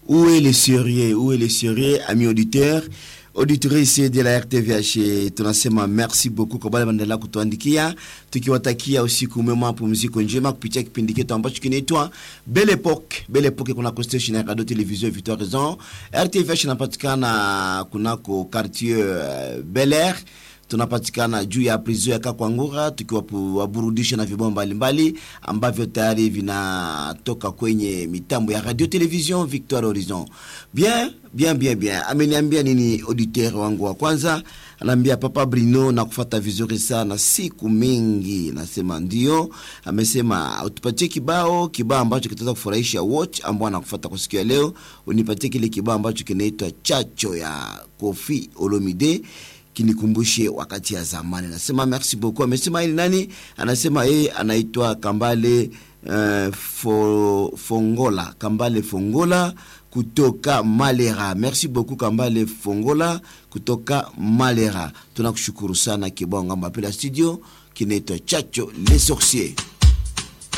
Où est le sérieux Où est le sérieux, amis auditeurs auditrice de la RTVH, tunasema merci beaucoup kwa wale wanaendelea kutuandikia, tukiwatakia usiku mwema, mapumziko njema kupitia kipindi chetu ambacho kinaitwa Belle Epoque. Belle Epoque kunako station ya radio television Victoire Raison. RTVH inapatikana kunako quartier uh, Bel Air tunapatikana juu ya prison ya Kakwangura tukiwaburudisha na vibao mbalimbali ambavyo tayari vinatoka kwenye mitambo ya radio television Victoire Horizon. Bien, bien, bien, bien. Ameniambia nini auditeur wangu wa kwanza? Anaambia Papa Brino na kufata vizuri sana siku mingi. Nasema ndio. Amesema utupatie kibao, kibao ambacho kitaweza kufurahisha wote ambao anakufata kwa siku ya leo. Unipatie kile kibao ambacho kinaitwa Chacho ya Kofi Olomide kinikumbushe wakati ya zamani. Nasema merci beaucoup. Amesema ili nani? Anasema yeye anaitwa Kambale uh, fo, Fongola, Kambale Fongola kutoka Malera. Merci beaucoup Kambale Fongola kutoka Malera. Tunakushukuru sana kibao ngamba pela studio kinaitwa Chacho les sorciers.